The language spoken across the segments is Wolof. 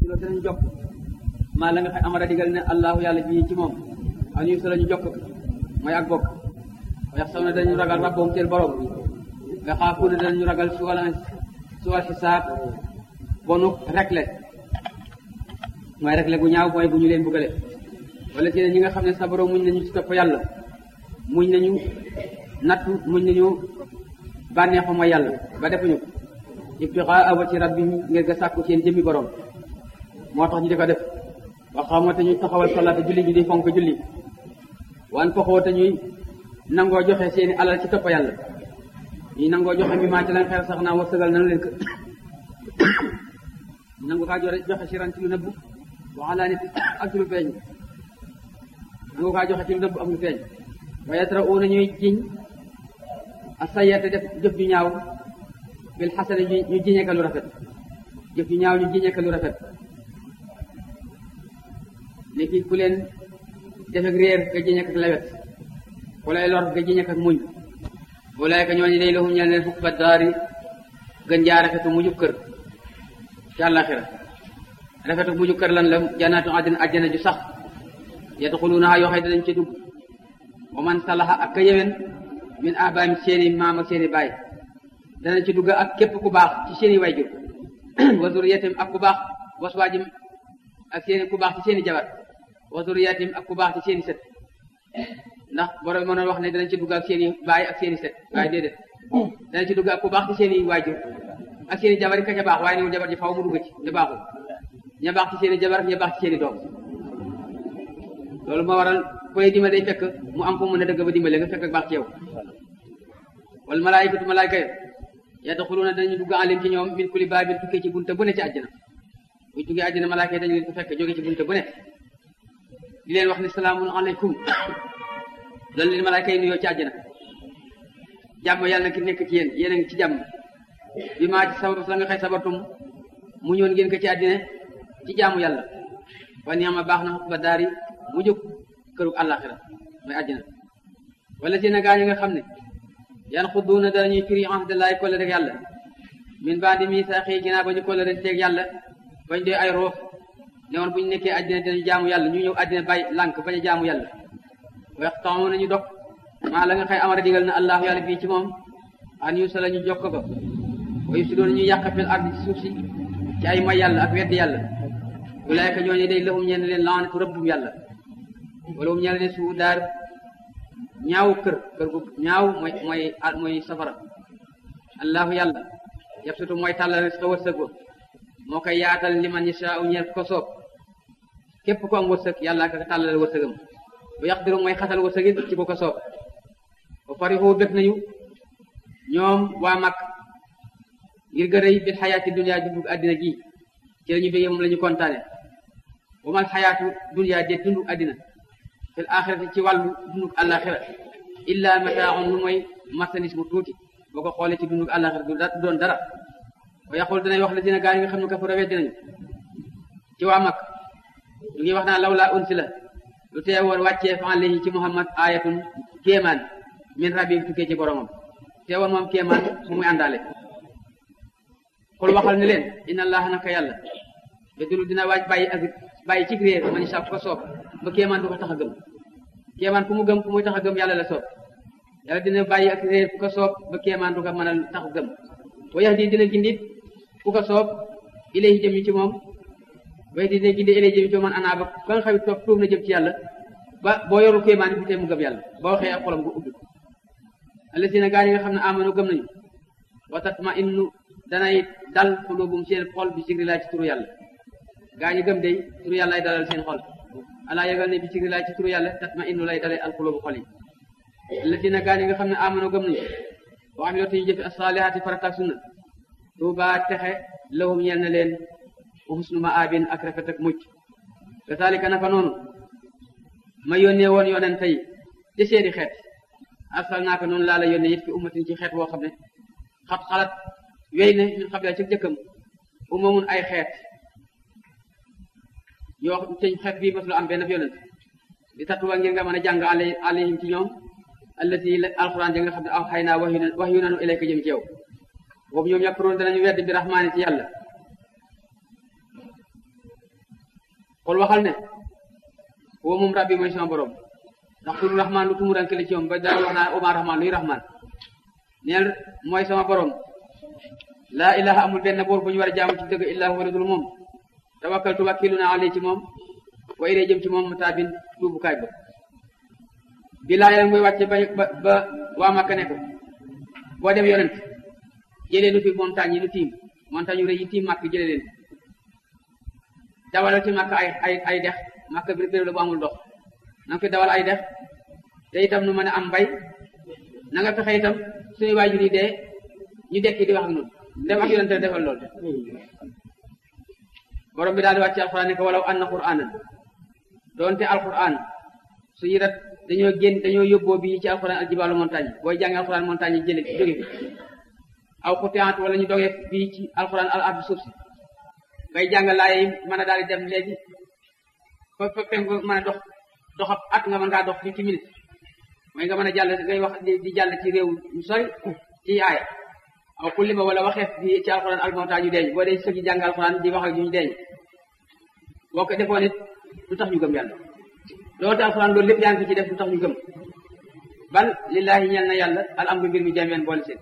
silo danañ jokk maa la nga xam amara digal ne allahu yàlla bii ci moom ak ñu solo ñu jokk mooy ak bokk wax saw na dañu ragal rabboom seen borom nga xaafu ne danañu ragal si wala si wal xisaab bonu rekle mooy rekle gu ñaaw mooy bu ñu leen buggale wala si ne ñi nga xam ne sabaro muñ nañu ci topp yàlla muñ nañu nattu muñ nañu bànneexu mooy yàlla ba defuñu ko ibtigaa wajhi rabbihim ngir nga sàkku seen jëmmi borom moo tax ñu di ko def waxamoo te ñuy taxawal salaata julli ñu di fonk julli wan foxoo te ñuy nangoo joxe seeni alal ci topp yàlla ñuy nangoo joxe mi maa ci lañ xel sax naa wërsëgal nanu leen ko nangu kaa joxe si ran ci lu nëbbu waxalaa nit ak ci lu feeñ nangu kaa joxe ci lu nëbbu ak lu feeñ wa yatra'uuna ñuy jiñ a sayate def jëf ju ñaaw bil xasane ñu jiñee ka lu rafet jëf ju ñaaw ñu jiñee ka lu rafet ni ki ku leen def ak réer nga jiñee ak lewet ku lay lor nga jiñee ak muñ walaayka ñooñu day lahum ñeel leen fukk ba daari gën jaa rafetu mujub kër ci àllaxira rafetu mujub kër lan la jannaatu àddina àjjana ju sax yadxuluunaha yoo xëy danañ ci dugg wa man salaha ak ka yewen min abaam seeni maam ak seeni baay danañ ci dugg ak képp ku baax ci seeni wayjur wa zuriyatim ak ku baax waswaajim ak seeni ku baax ci seeni jabar wa zuriyatim ak ku baax ci seeni sët ndax borom mënoon wax ne danañ ci dugg ak seeni baay ak seeni sët waaye déedéet danañ ci dugg ak ku baax ci seeni waajur ak seeni jabar yi ka ca baax waaye newul jabar ji faw mu dugg ci ñu baaxul ña baax ci seeni jabar ña baax ci seeni doom loolu moo waral ku lay dimbale day fekk mu am fu mu mën a dëgg ba dimbale nga fekk ak baax ci yow wal malaayikatu malaayika yo yadxuluuna danañu dugg alim ci ñoom min kulli baabin tukkee ci bunte bu ne ci àjjana buñ duggee àjjana malaayika yi dañu leen ko fekk jóge ci bunte bu ne di leen wax ne salaamun aleykum loolu leen malaayika yi nuyoo ci àjjana jàmm yàlla na ki nekk ci yéen yéen a ngi ci jàmm bi maa ci sabab la nga xëy sabatum mu ñëwoon ngeen ko ci àddina ci jaamu yàlla wa niama baax na ba daari mu jóg këru àllaaxira mooy àjjana wala si na gaa ñi nga xam ne yan xudduuna danañuy firi ahdallahi kolle rek yàlla min baadi miisaaxi ginnaaw ba ñu kolle rek teeg yàlla bañ dee ay roof ne woon bu ñu nekkee àddina dinañ jaamu yàlla ñu ñëw àddina bàyyi lànk bañ a jaamu yàlla wax taxaw nañu dog maa la nga xëy amara digal na allahu yàlla bii ci moom an yu sa la ñu jokk ko wa yufsiduuna ñu yàq fil ardi ci suuf si ci ay may yàlla ak weddi yàlla ulaayka ñooñu day lahum ñeen leen laanatu rëbbum yàlla wala um ñeen leen suu daar ñaaw kër kër gu ñaaw mooy mooy mooy safara allahu yàlla yabsutu mooy tàllal risqa wërsëg ba moo koy yaatal liman yashaa'u ñeel ko soob képp ko am wërsëg yàlla ka tàllal wërsëgam bu yaqdiru mooy xatal wërsëgin ci ko ko soob ba farixu bëgg nañu ñoom waa mag ngir gërëy bil xayaati dunya dundu àddina gi ci la ñu bëggee moom la ñu kontaane wa mal xayaatu dunya de dundu àddina fil axirati ci wàllu dundu àllaaxira illa mataaun lu mooy marchandise bu tuuti boo ko xoolee ci dundu àllaaxira du doon dara wa yaqul danay wax la dina gaa yi nga xam ne kafara weddi nañu ci waa mag ñu ngi wax naa law laa unsila lu tee woon wàccee fa alayhi ci muhammad ayatun kéemaan min rabbi tukkee ci boromam tee woon moom kéemaan mu muy àndaale xul waxal ne leen inna allaha naka yàlla yadulu dina waaj bàyyi ak bàyyi ci réer man sa ko soob ba kéemaan du ko tax a gëm kéemaan ku mu gëm ku muy tax a gëm yàlla la soob yàlla dina bàyyi ak réer ku ko soob ba kéemaan du ko mën a tax a gëm wa yahdi dina gindit ku ko soob ilayhi jëm ci moom wa yahdi dina gindi ilayhi jëm ci man anaa ba ba nga xam ne toog tuub na jëm ci yàlla ba boo yoru kéemaan bi tee mu gëm yàlla boo waxee ak xolam gu ubbi allasina gaa yi nga xam ne amanu gëm nañu wa tatma innu danay dal xulubum seen xol bi sigri laa ci turu yàlla gaa ñi gëm day turu yàlla lay dalal seen xol alaa yëgal ne bi sigri laa ci turu yàlla tatma innu lay dalee al xulubu xol yi allasina gaa yi nga xam ne amanu gëm nañu wa amiloo ñu jëfi asalihaati farataak sunna tuuba texe lahum ñeel na leen wa husnu maabin ak rafet ak mucc kasaalika naka noonu ma yónnee woon yonent yi ci seeni xeet arsal naaka noonu laa la yónnee it fi ummatin ci xeet woo xam ne xat xalat wéy ne min xam ci jëkkam umamun ay xeet yoo te xeet bii masul am benn yonent di tatuwa ngir nga mën a jàng ale alayhim ci ñoom allati alquran ja nga xam ne aw xay naa wax yu wax yu nanu ilayka jëm ci yow boobu ñoom yàpparoon danañu wedd bi rahmaani ci yàlla xool waxal ne woo moom rabbi mooy sama borom ndax turu rahman lu tumuranke la ci moom ba dara wax naa oma rahman luy rahman neel mooy sama borom laa ilaha amul benn boor bu ñu war a jaamu ci dëgg illaa huwa dul moom tawakkaltu wakkilu naa alee ci moom wa ilee jëm ci moom mataabin tuubukaay ba bi laa yéen muy wàcce ba ba waa Makka ne ko boo dem yonent jëlee nu fi montagne yi nu tiim montagne yu rëy yi tiim màkk jëlee leen dawalal ci màkk ay ay ay dex màkk bi béréb la bu amul ndox na nga fi dawal ay dex te itam nu mën a am mbay na nga fexe itam suñu waajur yi dee ñu dekki di wax ak ñun dem ak yonente defal lool borom bi daal di wàcce alquran ne ko walaw anna quranan doonte alquran su yirat dañoo génn dañoo yóbboo bi ci alquran aljibaalu montagne booy jàng alquran montagne yi jële jóge fi aw xutiant wala ñu dogee bii ci alquran al ardi suuf si ngay jàng laaye mën a daal di dem léegi fa fa penku mën a dox doxab at nga mën ngaa dox fifty minutes mooy nga mën a jàll ngay wax di jàll ci réew mu sori ci aaya aw kulli ba wala waxeef bi ci alquran al montagne yu deeñ boo dee sëgi jàng alquran di wax ak ñu deeñ boo ko defoon it lu tax ñu gëm yàlla loolu te alquran loolu lépp yaa ngi ko ci def lu tax ñu gëm bal lillahi ñeel na yàlla al amru mbir mi jameen boole seen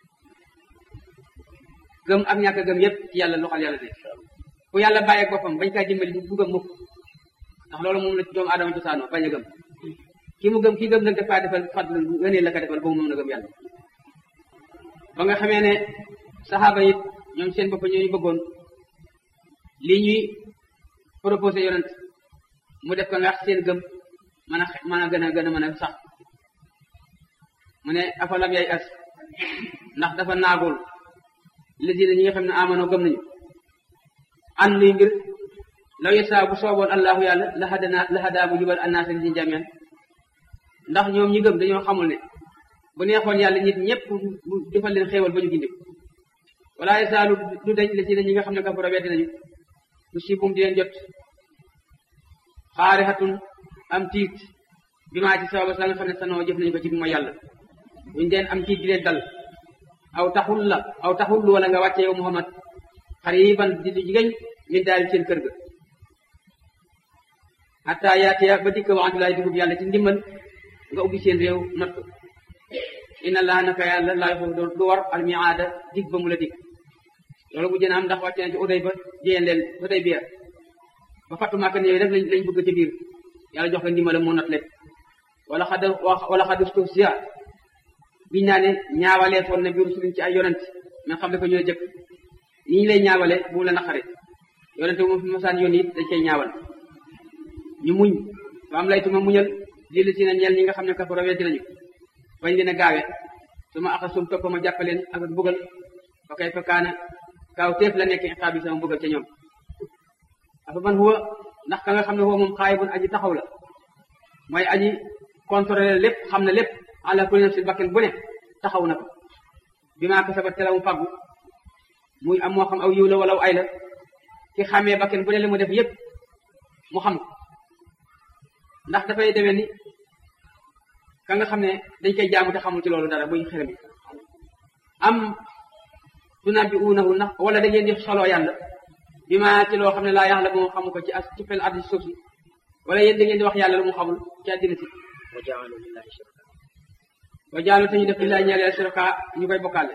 gëm ak ñàkk gëm yépp ci yàlla loxal yàlla de ku yàlla bàyyeeg boppam bañ kaa dimbali du gëm mukk ndax loolu moom la doomu aadama cosaanoo bañ a gëm ki mu gëm ki gëm nag dafa defal fadl ngëneel la ko defal ba mu mën a gëm yàlla ba nga xamee ne saxaaba it ñoom seen bopp ñooñu bëggoon lii ñuy proposé yonent mu def ko nga seen gëm mën a mën a gën a gën a mën a sax mu ne afalam yay as ndax dafa naagul lésina ñi nga xam ne amano gëm nañu an luy mbir law yesaa bu sooboon allahu yàlla la hadana la hadaa bu jubal annaasa li ñu jameen ndax ñoom ñi gëm dañoo xamul ne bu neexoon yàlla nit ñëpp mu defal leen xéewal ba ñu gindi wala yesaalu du dañ lésina ñi nga xam ne kafara weddi nañu mu sibum di leen jot xaarixatun am tiit bi maa ci sababa sa nga xam ne sanoo jëf nañu ko ci mooy yàlla buñu deen am tiit di leen dal aw taxul la aw taxul wala nga wàcce yow Muhammad xariban di lu jigéen min daal seen kër ga hatta yaatiya ba dikk waxantu laay dugub yàlla ci ndimbal nga ubbi seen réew not ko inna allaha naka yàlla laay foofu du war almiaada dig ba mu la dig loolu bu jën am ndax wàcce na ci uday ba jiyeen leen uday biya ba fattu màkk ne rek lañ lañ bëgg ci biir yàlla jox ko ndimbalam moo not lépp wala xad wala xadustus sia biñ naa ne ñaawalee foon na biiru suliñ ci ay yonent mais xam ne ko ñu la jëkk yi ñu lay ñaawale bu la naqare yonent bu fi mosaan yoon it dañ koy ñaawal ñu muñ fa am laytuma muñal lii si na ñeel ñi nga xam ne kafara weddi nañu bañ leen a gaawe su ma axa sum topp ma jàppaleen ak bugal fa kay fa kaana kaaw teef la nekk iqaab bi sama bugal ca ñoom afa man huwa ndax ka nga xam ne huwa moom xaayibun aji taxaw la mooy aji contrôler lépp xam na lépp ala kulli nafsin bakken bu ne taxaw na ko bi maa kasabat te la mu fàggu muy am moo xam aw yiw la wala aw ay la ki xamee bakken bu ne li mu def yépp mu xam ko ndax dafay demee ni ka nga xam ne dañ koy jaamu te xamul ci loolu dara muy xerem am tunabbi'uunahu ndax wala da ngeen di soloo yàlla bi ma ci loo xam ne laa yàlla moom xamu ko ci as ci fel addi suuf si wala yéen da ngeen di wax yàlla lu mu xamul ci àddina si wa jaalu lillahi shuraka wa jaalu te ñu def lillahi ñeel yàlla shuraka ñu koy bokkaale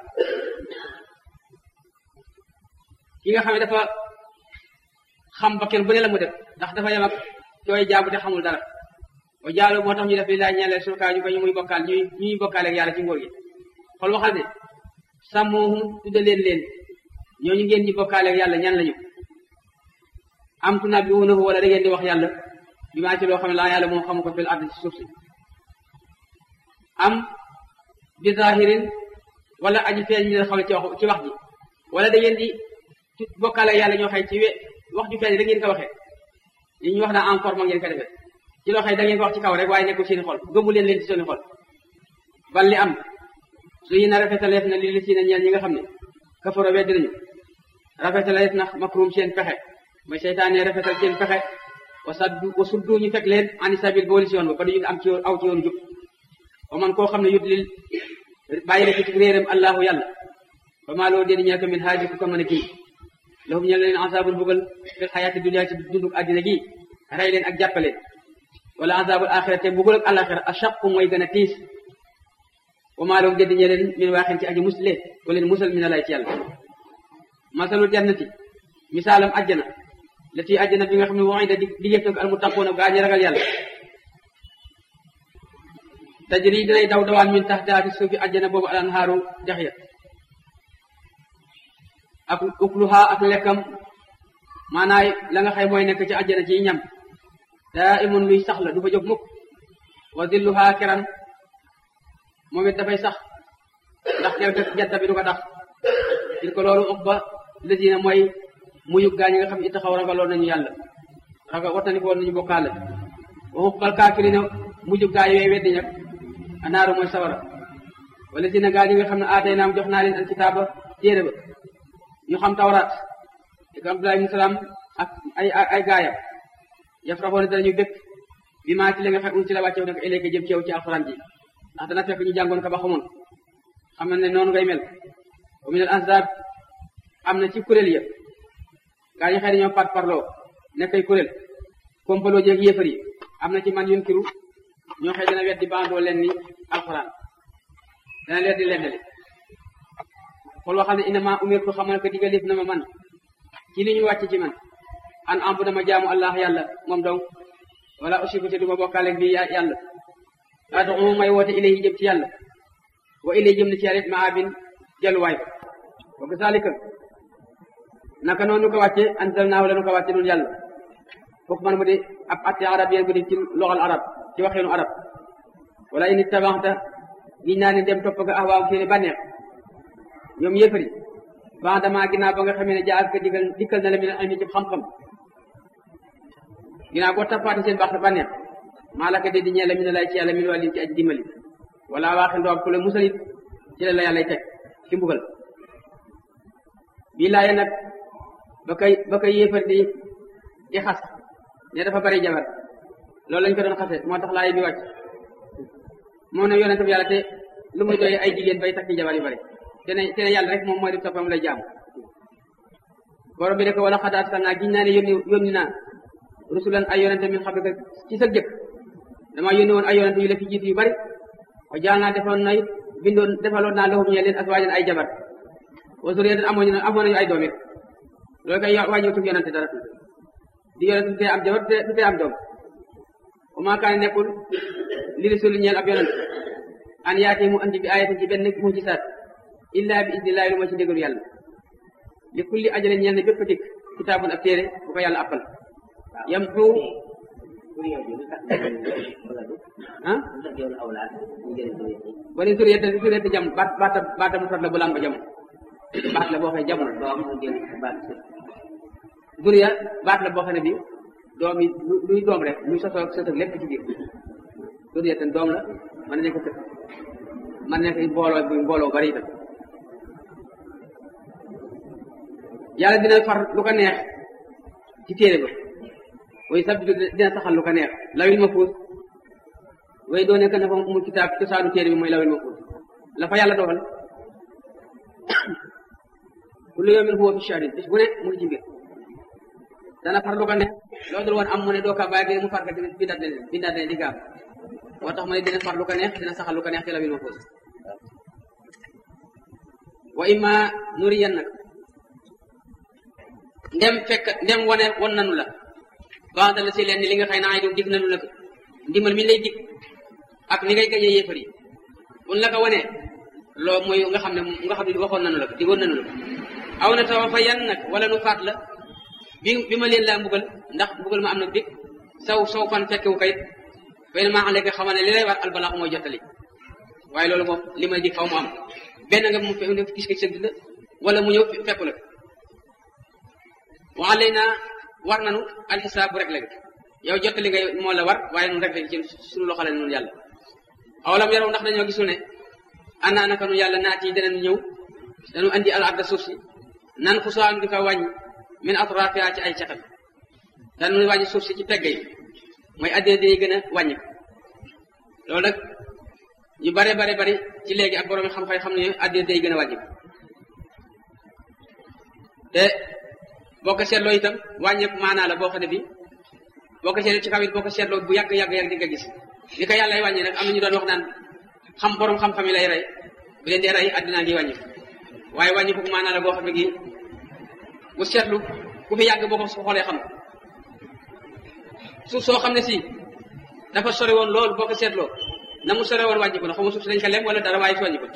ki nga xam ne dafa xam ba kenn bu ne la mu def ndax dafa yem ak cooy jaabu te xamul dara wa jaalu moo tax ñu def lillahi ñeel yàlla shuraka ñu koy ñu muy bokkaal ñuy ñuy bokkaale ak yàlla ci ngóor gi xool waxal ne sàmmoohum tudde leen leen ñooñu ngeen di bokkaale ak yàlla ñan lañu am tunabbi'uunahu wala da ngeen di wax yàlla bi maa ci loo xam ne laa yàlla moom xamu ko fil ard ci suuf si am bi zahirin wala aji feeñ ñu leen xaw ci wax ci wax ji wala da ngeen di bokkaale ak yàlla ñoo xëy ci we wax ju feeñ da ngeen ko waxee li ñu wax naa en forme ngeen ko defee ci loo xëy da ngeen ko wax ci kaw rek waaye nekkul seeni xol gëmu leen leen ci seeni xol bal li am su yi na rafetaleef na li li si na ñeel ñi nga xam ne kafaro weddi nañu rafetaleef na makrum seen pexe mooy seytaane rafetal seen pexe wa saddu wa suddu ñu fekk leen ani sabil booli si yoon ba ba duñu am ci yoon aw ci yoonu jub wa man koo xam ne yut lil bàyyi la ci réeram allahu yàlla ba maa loo déedi ñeel ko min haaji ku ko mën a kii lahum ñeel leen asaabul bugal fil xayaati dunya ci dunduk àddina gi rey leen ak jàppale wala azabul axira te bugul ak alaxira ashaqu mooy gën a tiis wa maa lahum déddi ñe leen min waaxin ci aji musle ko leen musal mi na lay ci yàlla masalul jannati misaalam ajjana la tii ajjana bi nga xam ne waxi da di yëf al muttaquuna gaa ñi ragal yàlla tajri dinay daw dawaan min taxtaa ci suufi ajjana boobu al anhaaru dex ya ak ukluha ak lekkam maanaay la nga xëy mooy nekk ci ajjana ci ñam daa imun luy sax la du fa jóg mukk wa dilluha keran moom it dafay sax ndax kew jant bi du ko tax il ko loolu ëpp ba lësina mooy muyug gaa ñi nga xam ne taxaw ragaloon nañu yàlla ragal wattani ko woon nañu bokkaale waxu bal kaafirina mujug gaa yooyu weddi ñag anaaru mooy sawara wala si na gaa ñi nga xam ne aatay naam jox naa leen al kitaaba téere ba ñu xam tawraat ak Abdullah ibn Salaam ak ay ay gaayam yafraxoon danañu bépp bi maa ci li nga xam un ci la wàccew nag ilayka jëm ci yow ci alxuraan ji ndax dana fekk ñu jàngoon ko ba xamoon xam na ne noonu ngay mel wa min al ahzab am na ci kuréel ya gaa ñi xëy dañoo par parloo nekkay kuréel kompaloo jeeg yéefar yi am na ci man yunkiru ñoo xëy dana weddi bandoo leen ni alxuraan dana leen di lendale xool waxal ne inama umirtu xamal ko digalif na ma man ci li ñu wàcc ci man an ambu dama jaamu allah yàlla moom donc wala usiku te duma bokkaale bi yàlla adu may woote ilayhi jëm ci yàlla wa ilayhi jëm na ci yàlla it ma abin jalluwaay ba wa kazalika naka noonu ko wàcce anzalnaahu la nu ko wàcce noonu yàlla foofu man bu di ab atte arab yéen bu di ci loxal arab ci waxeenu arab wala ini tabaxta giñ naa ne dem topp nga ahwaaw seeni bànneex ñoom yéefari ban dama ginnaaw ba nga xamee ne jaar ko digal dikkal na la mi ne ami ci xam-xam ginnaaw boo tappaati seen baax bànneex maa la ko de di ñee la mi ne lay ci yàlla min wàllin ci aj dimbali wala waaxe ndoom ku la musalit ci la la yàllay teg ci mbugal bii laaye nag ba koy ba koy yéefar di di xas ne dafa bari jabar loolu lañ ko doon xase moo tax laay bi wàcc moo ne yonente bi yàlla te lu muy doy ay jigéen bay takki jabar yu bari te ne te ne yàlla rek moom mooy di toppam lay jaam borom bi de ko wala xadaat sal naa giñ naa ne yónni yónni naa rusulan ay yonente min xam ne ci sa jëkk dama yónni woon ay yonente yu la fi jiitu yu bari wa jaal naa defoon na bindoon defaloon naa lahum ñe leen aswaajan ay jabar wa zuriyatan amoon ñu amoon nañu ay doom it loolu kay wàññiwu tub yonente dara di yonente du tee am jabar du tee am doom wa maa kaane nekkul li rasul ñeel ab yonente an yaati mu andi bi ayatin ci benn mujisaat illa bi idnillahi lu ma ci ndigalu yàlla li kulli ajale ñeel ne bépp dikk kitaabun ab téere bu ko yàlla appal yam xu ah wala suriyata suriyata jam baat baata baata mu fat la bu lam ba jam baat la boo xam ne jamono duriya baat la boo xam ne bi doom yi luy doom rek luy sosoo sosoo lépp ci biir duriya ten doom la mën na nekk sëkk mën nekk mbooloo bi mbooloo bari itam yàlla dina far lu ko neex ci téere ba way sabbitu dina saxal lu ko neex lawil ma fuus way doo nekk na fa mu kitaab cosaanu téere bi mooy lawil ma fuus la fa yàlla dogal kullu yawmin huwa fi sha'nin bis bu ne mu ngi ci mbir dana far lu ko neex loo dul woon am mu ne doo ka bàyyi mu far ka tamit bindaat leen bindaat leen di gaam moo tax mu ne dina far lu ko neex dina saxal lu ko neex ci lawil ma fuus wa imma nuriyan nag ndem fekk ndem wane won nanu la banda la si leen ni li nga xëy na ay doom dig nanu la ko ndimbal mi lay dig ak ni ngay gañee yéefar yi buñ la ko wanee loo mooy nga xam ne nga xam ne waxoon nanu la ko digoon nanu la ko aw na tawa fa yan nag wala nu faat la bi bi ma leen laa mbugal ndax mbugal ma am nag dig saw saw fan fekkewu kayit fay na maa xam léegi xamal ne li lay war albalaax mooy jottali waaye loolu moom li may dig faw mu am benn nga mu fe gis ko sëgg la wala mu ñëw fekku la waa lay naa war nanu alxisaab bu rek léegi yow jottali ngay moo la war waaye nun rek léegi ci suñu loxo la nun yàlla awalam yaraw ndax dañoo gisul ne ana naka nu yàlla naat yi danañu ñëw dañu andi al arda suuf si nan xusaan di ko wàññi min atrafiha ci ay catam dañu wàññi suuf si ci pegg yi mooy addina day gën a wàññi loolu nag ñu bare bare bari ci léegi ak borom xam-xam xam ne addina day gën a wàññi te boo ko seetloo itam wàññeeku maanaa la boo xam ne bi boo ko seetloo ci kaw it boo ko seetloo bu yàgg yàgg yàgg di nga gis li ko yàlla wàññi nag am na ñu doon wax naan xam borom xam-xam yi lay rey bu leen dee rey addinaa ngi wàññi waaye wàññi ko maanaa la boo xam ne gi bu seetlu ku fi yàgg boo ko xoolee xam suuf soo xam ne si dafa sori woon lool boo ko seetloo na mu sore woon wàññi ko na xaw ma suuf si dañ ko lem wala dara waaye si wàññi ko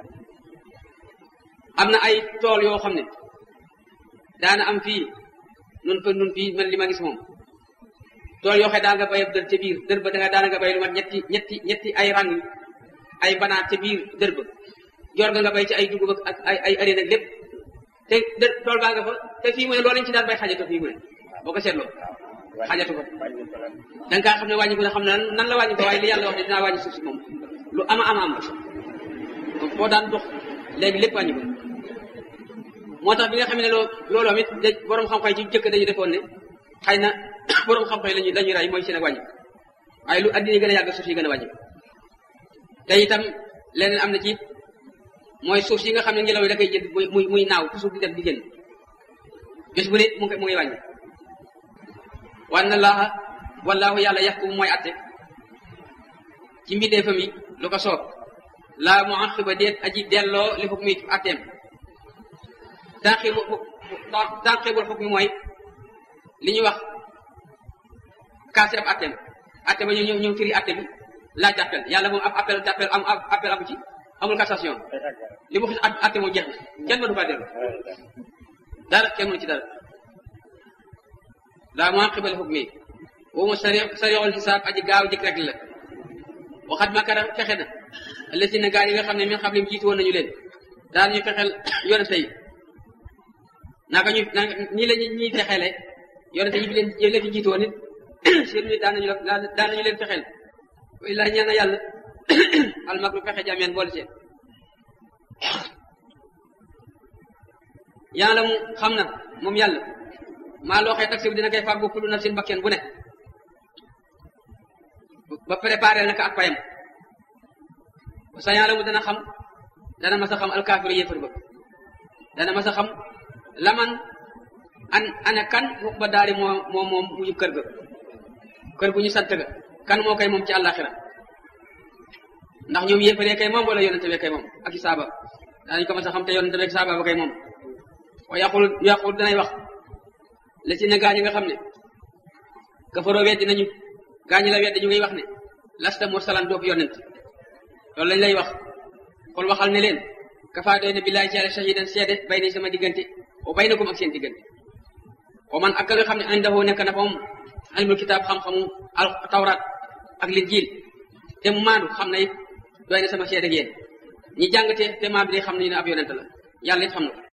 am na ay tool yoo xam ne daana am fii nun ko nun fii man li ma gis moom tool yoo xam ne daa nga bay dër ca biir dër ba da nga daana nga bay lu mat ñetti ñetti ñetti ay rang ay banaat ca biir dër ba jor nga nga bay ci ay dugub ak ay ay areen ak lépp te dër tool baa nga fa te fii mu ne loolu lañ ci daan bay xajato fii mu ne boo ko seetloo xajatu ko da nga kaa xam ne wàññi ko ne xam ne nan la wàññi ko waaye li yàlla wax ne dinaa wàññi suuf si moom lu ama ama am donc boo daan dox léegi lépp wàññi ko moo tax bi nga xam ne loo looloo it de borom xam-xam ci jëkk dañu defoon ne xëy na borom xam-xam lañu lañuy ray mooy seen ak wàññi waaye lu addina gën a yàgg suuf yi gën a wàññi te itam leneen am na ci mooy suuf si nga xam ne ngelaw yi da koy jënd muy muy muy naaw toujours di dem di génn bés bu ne mu ngi mu ngi wàññi wanna laaha wallaahu yàlla yaxkumu mooy atte ci mbindeefam yi lu ko soob laa mu aqiba déet aji delloo li xukmi ci atteem tanqibu tanqibul xukmi mooy li ñuy wax kaase ab atteem atte ba ñu ñëw ñëw firi atte bi laaj appel yàlla moom ab appel appel am appel amu ci amul cassation li mu xis atte moom jeex na kenn mënu faa dellu dara kenn mënu ci dara laa mu aqiba li xukmi woomu sari sariixul xisaab aji gaaw jëkk rek la waxat makara fexe na allasina gaa yi nga xam ne min xam lim jiitu woon nañu leen daan ñu fexeel yonente yi naka ñu naka ñii la ñuy fexeele yonente yi bi leen yi leen fi jiitu woon it seen nit daan nañu la daan nañu leen fexeel illaa ñaan na yàlla almakru fexe jameen boole seen yàlla mu xam na moom yàlla maa loo xee taxi bi dina koy fàggu kullu nafsin bakken bu ne ba préparé naka ak payam sa yàlla mu dana xam dana mas a xam alkaafiru yéefar ba dana mas a xam laman an ana kan xuk ba daari moo moo moom mujub kër ga kër gu ñu sant ga kan moo koy moom ci àllaaxira ndax ñoom yéefaree kay moom wala yonente bee kay moom ak i saaba danañ ko mas a xam te yonente bee saaba ba kay moom wa yaqul yaqul danay wax la si ne gaañi nga xam ne kafaroo weddi nañu gaañi la weddi ñu ngi wax ne lasta mursalan doobu yonent loolu lañ lay wax xul waxal ne leen kafaa doy na billaay ci yàlla shahidan seede bay ni sama diggante o bay na kum ak seen diggante o man ak ka nga xam ne indahu nekk na fa moom ilmul kitaab xam-xamu al tawraat ak linjiil te mu maandu xam na it doy na sama seede ak yéen ñi jàng te te maandu de xam nañu ne ab yonent la yàlla it xam na ko